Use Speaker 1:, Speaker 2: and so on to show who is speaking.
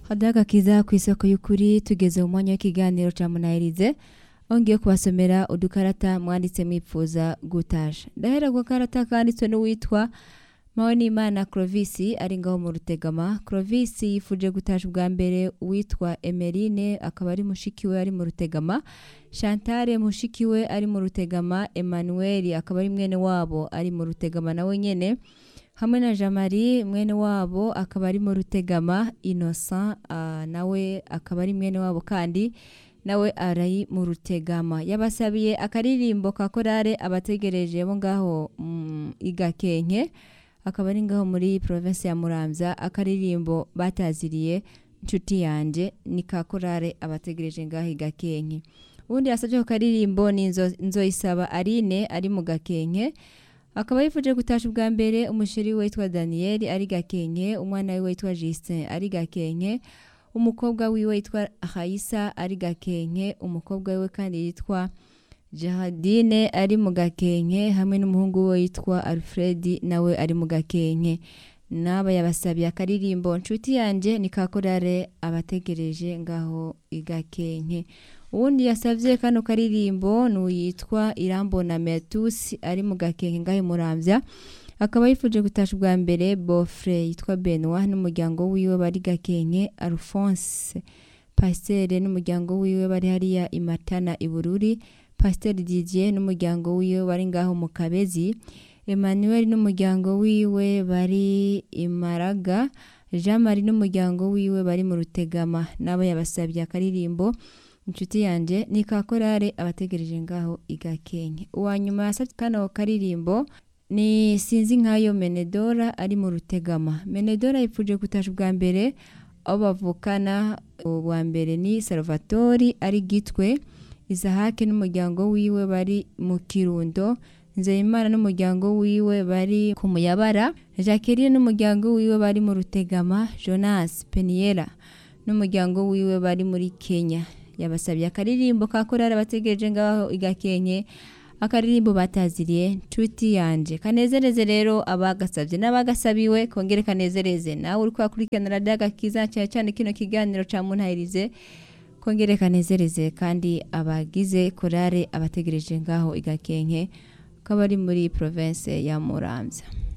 Speaker 1: hadagakiza ku isoko y'ukuri tugeze mu mwanya w'ikiganiro ca munahirize ongeye kubasomera udukarata mwanditse mwipfuza gutasha ndahera ku karata kanditswe n'uwitwa Mpawonimana Clovis ari ngaho mu Rutegama Clovis yifuje gutasha ubwa mbere uwitwa Emeline akaba ari mushiki we ari mu Rutegama Chantal mushiki we ari mu Rutegama Emmanuel akaba ari mwene wabo ari mu Rutegama nawe nyene hamwe na Jamari mwene wabo akaba ari mu Rutegama Innocent uh, nawe akaba ari mwene wabo kandi nawe ari mu Rutegama yabasabiye akaririmbo ka korale abategereje bo ngaho mm, igakenke akaba ari ngaho muri province ya Muramvya akaririmbo bataziriye nshuti yanje ni ka korale abategereje ngaho igakenke ubundi yasabye ko karirimbo ni nzo, nzoyisaba Aline ari mu gakenke akaba yifuje gutasha ubwa mbere umusheri we witwa Daniel ari gakenke umwana we witwa Justin ari gakenke umukobwa wiwe yitwa Haisa ari gakenke umukobwa we kandi yitwa Jahadine ari mu gakenke hamwe n'umuhungu we yitwa Alfred nawe ari mu gakenke naba yabasabiye akaririmbo nshuti yanje ni kakorare abategereje ngaho igakenke uwundi yasavye kano karirimbo n'uyitwa Irambona Metus ari mu gakenke ngaho muramvya akaba yifuje gutasha ubwa mbere Bofre yitwa Benoit n'umuryango wiwe bari gakenke Alphonse Pasteur n'umuryango wiwe bari hariya imatana ibururi Pasteur Didier n'umuryango wiwe bari ngaho mu Kabezi Emmanuel n'umuryango wiwe bari imaraga Jean Marie n'umuryango wiwe bari mu Rutegama nabo yabasabye akaririmbo inshuti yanje ni kakorare abategereje ngaho igakenke uwa nyuma yasabye kano karirimbo ni sinzi nkayo Menedora ari mu Rutegama Menedora yipfuje gutasha ubwa mbere abo bavukana ubwa mbere ni Salvatori ari gitwe Isahake n'umuryango wiwe bari mu Kirundo Nzeyimana n'umuryango wiwe bari ku Muyabara Jacqueline n'umuryango wiwe bari mu Rutegama Jonas Peniela n'umuryango wiwe bari muri Kenya yabasabye akaririmbo ka korari abategereje ngaho igakenke akaririmbo bataziriye nshuti yanje kanezereze rero abagasabye n'abagasabiwe kongere kanezereze nawe uri kwakurikirana radiyo agakiza cyane cyane kino kiganiro ca muntahirize kongere kanezereze kandi abagize korare abategereje ngaho igakenke ko bari muri province ya Muramvya